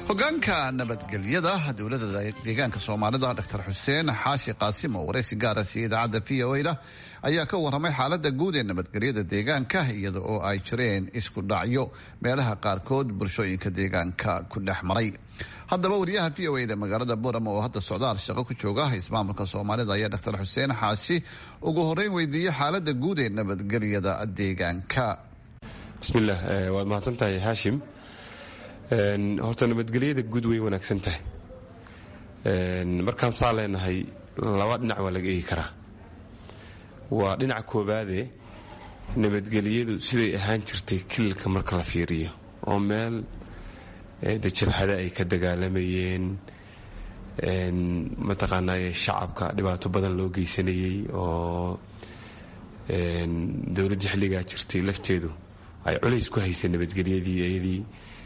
hogaanka nabadgelyada dowladda deegaanka soomaalida dr xuseen xaashi qaasim oo waraysi gaara siiyey idaacadda v o da ayaa ka waramay xaalada guud ee nabadgelyada deegaanka iyada oo ay jireen isku dhacyo meelaha qaarkood bulshooyinka deegaanka ku dhex maray haddaba wariyaha v o da magaalada boorama oo hadda socdaal shaqo ku jooga ismaamulka soomaalida ayaa dr xuseen xaashi ugu horeyn weydiiyey xaalada guud ee nabadgelyada deegaanka bismillaah waad mahadsantahay haashim horta nabadgelyada guud way wanaagsan tahay markaan saa leenahay laba dhinac waa laga eegi karaa waa dhinaca koobaade nabadgelyadu siday ahaan jirtay kililka marka la fiiriyo oo meel de jabhada ay ka dagaalamayeen mataqaanaaye shacabka dhibaato badan loo geysanayey oo dowladdii xilligaa jirtay lafteedu ay culays ku haysay nabadgelyadii iyadii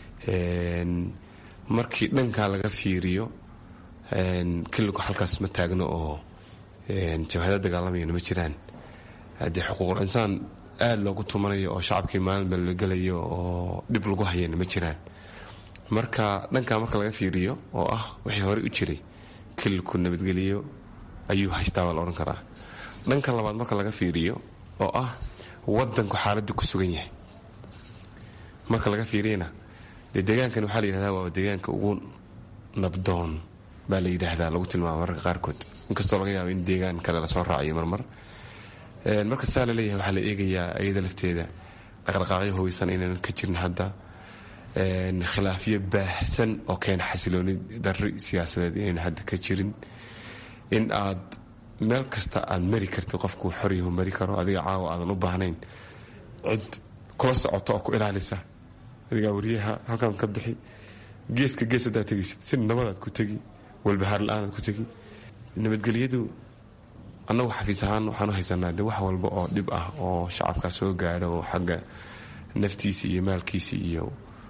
markii dhankaa laga fiiriyo kililku halkaas ma taagno oo jabhada dagaalamayana ma jiraan haddii xuquuqul insaan aada loogu tumanayo oo shacabkii maalinba la gelayo oo dhib lagu hayana ma jiraan marka dhankaa marka laga fiiriyo oo ah wixii horey u jiray kililku nabadgelyo ayuu haystaa baa la odhan karaa dhanka labaad marka laga fiiriyo oo ah wadanku xaaladda ku sugan yahay marka laga fiiriyana dee deegaankan waxaa la yidhahdaa waa deegaanka ugu nabdoon baa la yidhaahdaa lagu tilmaama mararka qaarkood inkastoo laga yaabo in deegaan kale lasoo raaciyo marmar marka saa la leeyahay waxaa la eegayaa iyada lafteeda dhaqdhaqaaqyo hubeysan inaynan ka jirin hadda khilaafyo baahsan oo keena xasilooni darri siyaasadeed inaynan hadda ka jirin in aad meel kasta aad mari kartid qofku xoryahu mari karo adiga caawa aadan u baahnayn cid kula socoto oo ku ilaalisa adigaa wariyaha halkaan ka bixi geeska gees haddaad tegaysid si nabadaad ku tegi walbahaar la-aanaad ku tegi nabadgelyadu annagu xafiis ahaan waxaan u haysanaa de wax walba oo dhib ah oo shacabkaa soo gaadho oo xagga naftiisa iyo maalkiisa iyo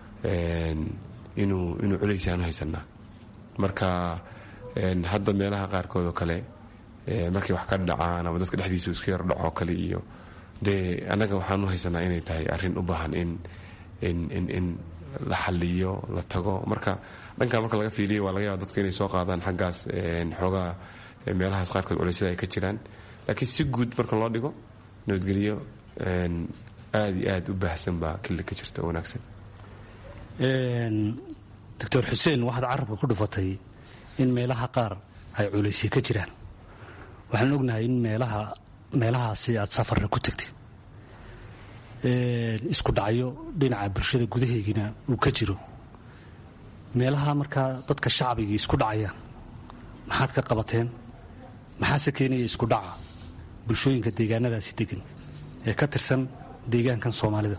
inuu inuu culays aan u haysanaa marka hadda meelaha qaarkood oo kale markay wax ka dhacaan ama dadka dhexdiisa isku yar dhacoo kale iyo dee annaga waxaan u haysanaa inay tahay arrin u baahan in in in la xaliyo la tago marka dhankaa marka laga fiiliyo waa laga yaaba dadku inay soo qaadaan xaggaas xoogaa meelahaas qaarkood culeysyada ay ka jiraan laakiin si guud marka loo dhigo nabadgelyo aada iyo aada u baahsan baa kili ka jirta oo wanaagsan doctor xuseen waxaad carabka ku dhufatay in meelaha qaar ay culeysya ka jiraan waxaan ognahay in meelaha meelahaasi aad safarra ku tagtay isku dhacyo dhinaca bulshada gudaheygina uu ka jiro meelaha markaa dadka shacbigii isku dhacayaan maxaad ka qabateen maxaase keenaya isku dhaca bulshooyinka deegaanadaasi degan ee ka tirsan deegaankan soomaalida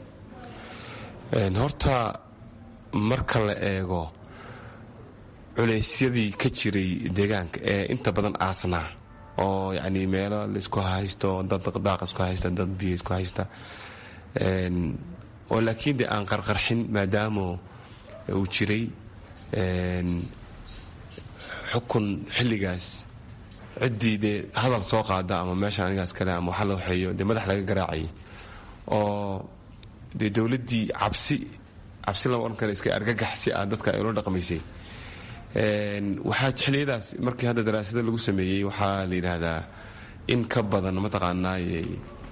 horta marka la eego culeysyadii ka jiray deegaanka ee inta badan aasnaa oo yacni meelo laisku haysto dad daaq isku haysta dad biyo isku haysta oo laakiin dee aan qarqarxin maadaama uu jiray xukun xilligaas ciddii dee hadal soo qaada ama meesha anigaas kale ama waxa la waxeeyo dee madax laga garaacayay oo dee dowladdii cabsi cabsi lama odhan kara iska argagax si aad dadka ay ula dhaqmaysay waxaa xilliyadaas markii hadda daraasada lagu sameeyey waxaa la yidhaahdaa in ka badan mataqaanaaye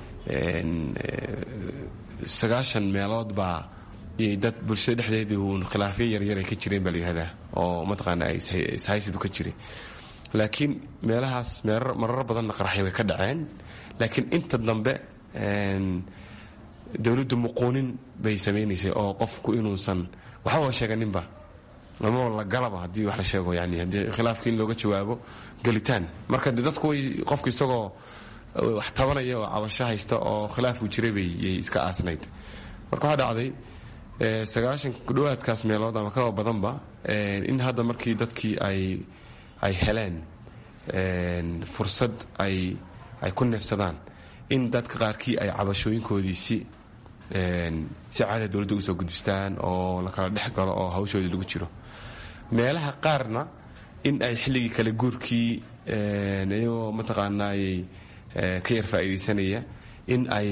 sagaashan meelood baa iyay dad bulshada dhexdeedii uun khilaafyo yaryar ay ka jireen baa la yidhahdaa oo mataqaana ishaysidu ka jiray laakiin meelahaas marar badanna qaraxyo way ka dhaceen laakiin inta dambe dowladdu muquunin bay samaynaysay oo qofku inuusan waxbaba sheeganinba ama la galaba haddii wax la sheego yani haddii khilaafka in looga jawaabo gelitaan marka de dadku way qofku isagoo wax tabanaya oo cabasho haysta oo khilaafku jiray bay yay iska aasnayd marka waxaa dhacday sagaashan kudhowaadkaas meelood ama kaba badanba in hadda markii dadkii ay ay heleen fursad ay ay ku neefsadaan in dadka qaarkii ay cabashooyinkoodii si si caada dowladda ugu soo gudbistaan oo la kala dhex galo oo hawshoodii lagu jiro meelaha qaarna in ay xilligii kale guurkii iyagoo mataqaanaayey ka yar faa'iidaysanaya in ay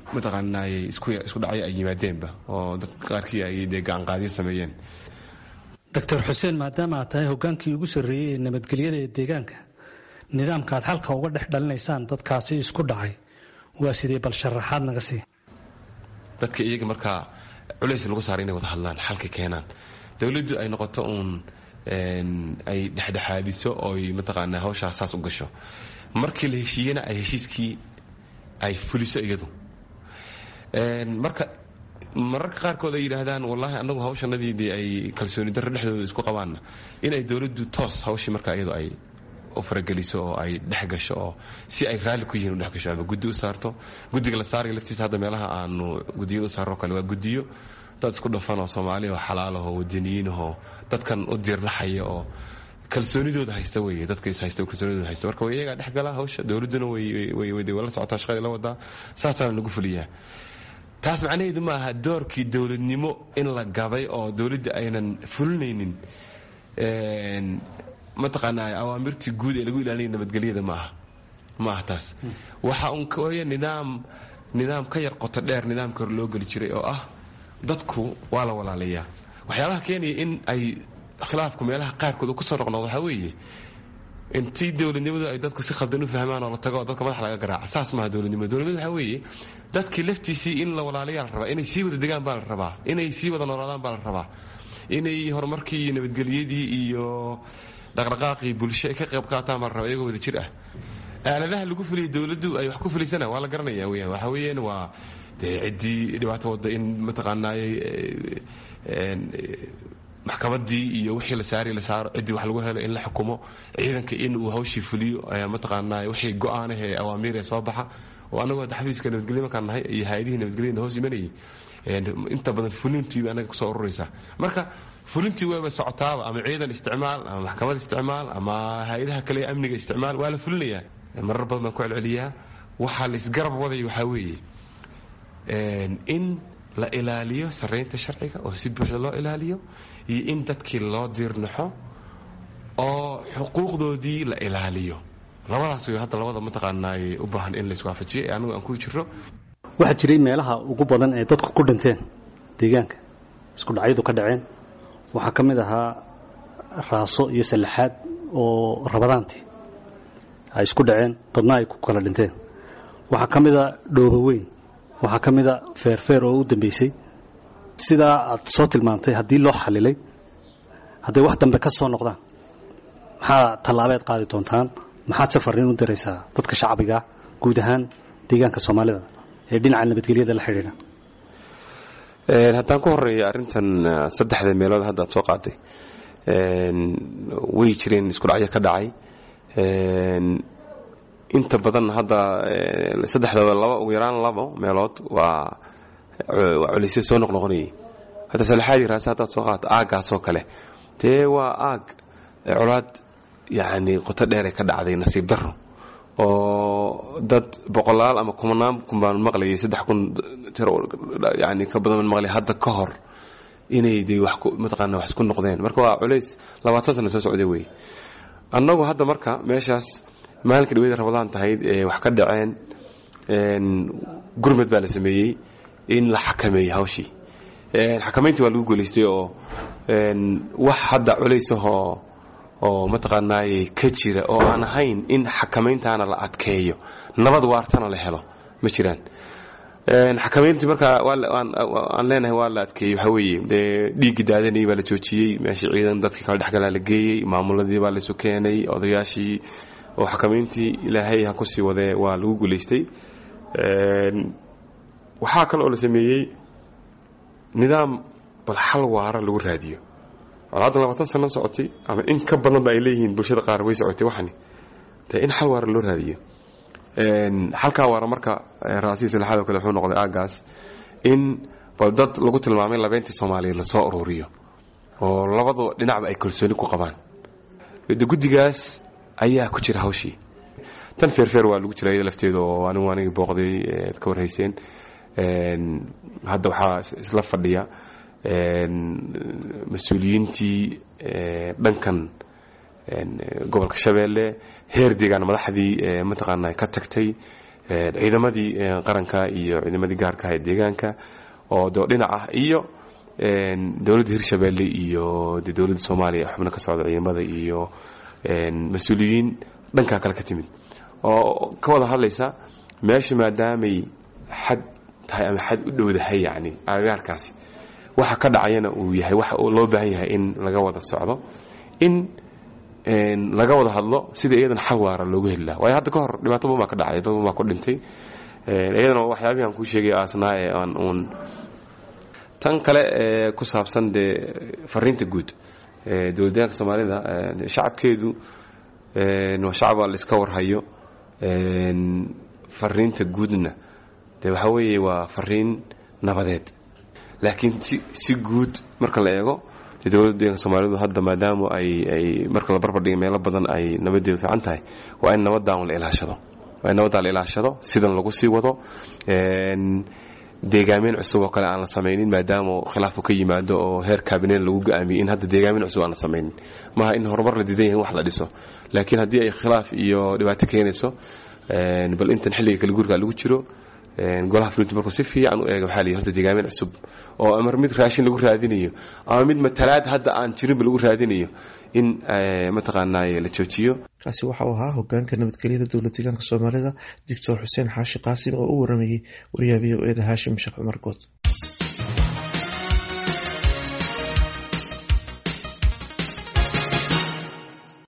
mataqaanaayey isku dhacyo ay yimaadeenba oo dadka qaarkii ay dee gacanqaadyo sameeyeen doctor xuseen maadaama aad tahay hogaankii ugu sarreeyey ee nabadgelyada ee deegaanka nidaamka aad xalka uga dhex dhalinaysaan dadkaasi isku dhacay waa sidee bal sharaxaad naga sii dadka iyaga markaa culays lagu saara inay wada hadlaan xalka keenaan dowladdu ay noqoto uun ay dhexdhexaadiso ooy mataqaanaa hawshaa saas u gasho markii la heshiiyena ay heshiiskii ay fuliso iyadu marka mararka qaarkood ay yidhaahdaan wallaahi anagu hawshanadiidii ay kalsooni darro dhexdooda isku qabaanna inay dowladdu toos hawshii marka iyadu ay u farageliso oo ay dhex gasho oo si ay raalli ku yihiin u dhex gasho ama guddi u saarto guddiga la saaraya laftiisa hadda meelaha aanu guddiyada u saarro kale waa guddiyo dad isku dhafan oo soomaali oo xalaalahoo wadaniyiinahoo dadkan u diirlaxaya oo kalsoonidooda haysta wey dadka is haysta kalsoonidooda haysta marka way iyagaa dhex gala hawsha dowladduna way la socotaa shaqadii la wadaa saasaana lagu fuliyaa taas macnaheedu ma aha doorkii dowladnimo in la gabay oo dowladda aynan fulinaynin mataqaanaa awaamirtii guud ee lagu ilaalinaya nabadgelyada ma aha ma aha taas waxa uun kooya nidaam nidaam ka yar qoto dheer nidaamka hore loo geli jiray oo ah dadku waa la walaalayaa waxyaabaha keenaya in ay khilaafku meelaha qaarkood uu kusoo noqnoqdo waxaa weeye intii dowladnimadu ay dadku si khaldan u fahmaan oo la tago oo dadka madax laga garaaca saas maaha dowladnimada dowladnimadu waxaa weeye dadkii laftiisii in la walaalayaa la rabaa inay sii wada degaan baa la rabaa inay sii wada noolaadaan baa la rabaa inay horumarkii iyo nabadgelyadii iyo dhaqdhaqaaqii bulsho ay ka qayb qaataan baa la rabaa iyagoo wada jir ah aaladaha lagu fuliyay dowladdu ay wax ku fulisana waa la garanaya weya waxa weeyaan waa dee ciddii dhibaato wadda in mataqaanaayey maxkamadii iyo wixii la saari la saaro ciddii wax lagu helo in la xukumo ciidanka in uu hawshii fuliyo mataqaanaa wixii go-aanah ee awaamiir ee soo baxa oo anagoo hadda xafiiska nabadgelyo markaan nahay iyo hay-adihii nabadgelyada hoos imanayay inta badan fulintii anaga kusoo ururaysa marka fulintii wayba socotaaba ama ciidan isticmaal ama maxkamad isticmaal ama hay-adaha kale ee amniga isticmaal waa la fulinayaa marar badan baan ku celceliyaa waxaa la isgarab waday waxaa weeye in la ilaaliyo saraynta sharciga oo si buuxda loo ilaaliyo iyo in dadkii loo diirnaxo oo xuquuqdoodii la ilaaliyo labadaas way hadda labada mataqaanaay u baahan in la iswaafajiyo ee anigu aan ku jiro waxaa jiray meelaha ugu badan ee dadku ku dhinteen deegaanka isku dhacyadu ka dhaceen waxaa ka mid ahaa raaso iyo sallaxaad oo rabadaantii ay isku dhaceen dadna ay ku kala dhinteen waxaa ka mid a dhooba weyn waxaa ka mid a feerfeer oo u dambeysay sidaa aad soo tilmaantay haddii loo xalilay hadday wax dambe ka soo noqdaan maxaa tallaabeed qaadi doontaan maxaad safarin u diraysaa dadka shacbiga guud ahaan deegaanka soomaalida ee dhinaca nabadgelyada la xidhiidha haddaan ku horeeya arrintan saddexda meelood hadda ad soo qaaday way jireen isku dhacyo ka dhacay inta badan hadda saddexdaba laba ugu yaraan labo meelood waa waa culaysya soo noqnoqonayay hadda salexaadii raase haddaad soo qaata aaggaasoo kale dee waa aag colaad yacni qoto dheeray ka dhacday nasiib darro oo dad boqolaal ama kumanaan kun baan maqlayay saddex kun yani ka badan baan maqlayay hadda ka hor inay de wax mataqaana wax isku noqdeen marka waa culays labaatan sana soo socday wey annagu hadda marka meeshaas maalinka dhaweyda rabadaan tahayd ee wax ka dhaceen gurmed baa la sameeyey in la xakameeyey hawshii xakamayntii waa lagu guulaystay oo wax hadda culaysahoo oo mataqaanaaye ka jira oo aan ahayn in xakamayntaana la adkeeyo nabad waartana la helo ma jiraan xakamayntii markaa aan leenahay waa la adkeeyey waxaa weeye dee dhiiggii daadanayay baa la joojiyey meeshii ciidan dadkii kala dhexgalaa la geeyey maamuladii baa laysu keenay odayaashii oo xakamayntii ilaahay ha kusii wadee waa lagu guulaystay waxaa kale oo la sameeyey nidaam bal xal waara lagu raadiyo haddan labaatan sano socotay ama in ka badanba ay leeyihiin bulshada qaar way socotay waxani dee in xal waara loo raadiyo xalkaa waara marka raasiis laxaad oo kale wuxuu noqday aaggaas in bal dad lagu tilmaamay labeentii soomaaliyeed lasoo ururiyo oo labadu dhinacba ay kalsooni ku qabaan guddigaas ayaa ku jira hawshii tan feerfeer waa lagu jira iyada lafteeda oo anigu anigii booqday ad ka warhayseen hadda waxaa isla fadhiya mas-uuliyiintii dhankan gobolka shabeelle heer deegaan madaxdii mataqaana ka tagtay ciidamadii qaranka iyo ciidamadii gaarka ah ee deegaanka oo doo dhinac ah iyo dowladda hirshabeelle iyo de dowladda soomaaliya xubno ka socda ciidamada iyo mas-uuliyiin dhankaa kale ka timid oo ka wada hadlaysa meesha maadaamay xad tahay ama xad u dhowdahay yani agagaarkaasi waxa ka dhacayana uu yahay waxa loo baahan yahay in laga wada socdo in laga wada hadlo sida iyadana xal waara loogu heli laha waayo hadda ka hor dhibaato badan baa ka dhacay dad badan baa ku dhintay iyadana waxyaabihi aan kuu sheegay aasnaa ee aan uun tan kale ee ku saabsan dee fariinta guud dowladdaanka soomaalida shacabkeedu waa shacaba la iska warhayo fariinta guudna de waxa weeye waa fariin nabadeed laakiin si si guud marka la eego de dowladda soomaalidu hadda maadaama ay ay marka la barbardhiga meelo badan ay nabadeedu fiican tahay waa in nabadaan la ilaashado waa in nabadaan la ilaashado sidan lagu sii wado deegaameyn cusub oo kale aan la samaynin maadaama khilaafu ka yimaado oo heer kabinet lagu go-aamiyey in hadda deegaameyn cusub aan la samaynin maaha in horumar la diidan yahay in wax la dhiso laakiin haddii ay khilaaf iyo dhibaato keenayso bal intan xilliga kala guurka lagu jiro golaha fulinta markuu si fiican u eega waxaa la yidhi horta deegaameyn cusub oo amar mid raashin lagu raadinayo ama mid matalaad hadda aan jirinba lagu raadinayo in mataqaanaaye la joojiyo kaasi waxa uu ahaa hogaanka nabadgelyada dowlad deegaanka soomaalida doctor xuseen xaashi qaasim oo u waramayey waryaha v o eda haashim sheekh cumar good